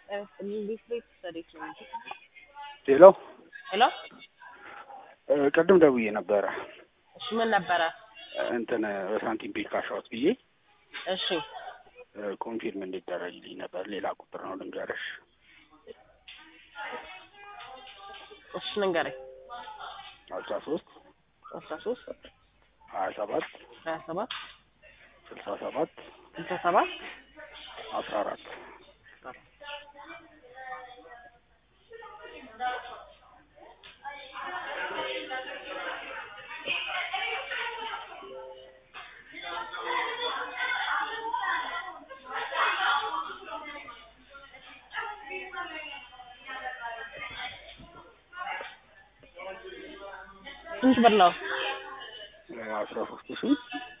እንዴት ቤት ስታዲት ነው እንጂ ሄሎ ሄሎ እ ቅድም ደውዬ ነበረ እሺ ምን ነበረ እንትን በሳንቲም ቢል ካሻዎት ብዬ እሺ እ ኮንፊርም እንዲደረግልኝ ነበር። ሌላ ቁጥር ነው ልንገርሽ። እሺ ንገረኝ አስራ ሶስት አስራ ሶስት ሀያ ሰባት ሀያ ሰባት ስልሳ ሰባት ስልሳ ሰባት አስራ አራት ስንት ብር ነው? አስራ ሶስት ሺ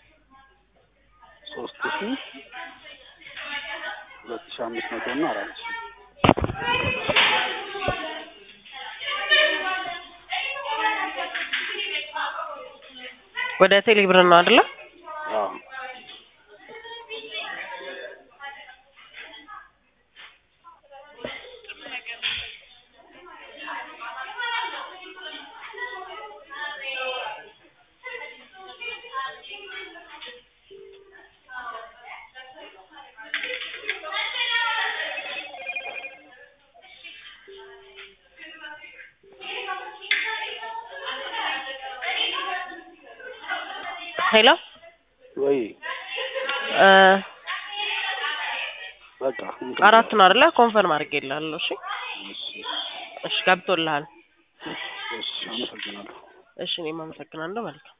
ሶስት ሺ ሁለት ሺ አምስት መቶ እና አራት ሺ ወደ ቴሌ ብር ነው አይደለ? አዎ ሄሎ ወይ እ በቃ አራት ነው አይደለ? ኮንፈርም አድርጌልሃለሁ። እሺ እሺ እሺ ገብቶልሃል። እሺ አመሰግናለሁ። እሺ እኔም አመሰግናለሁ። መልካም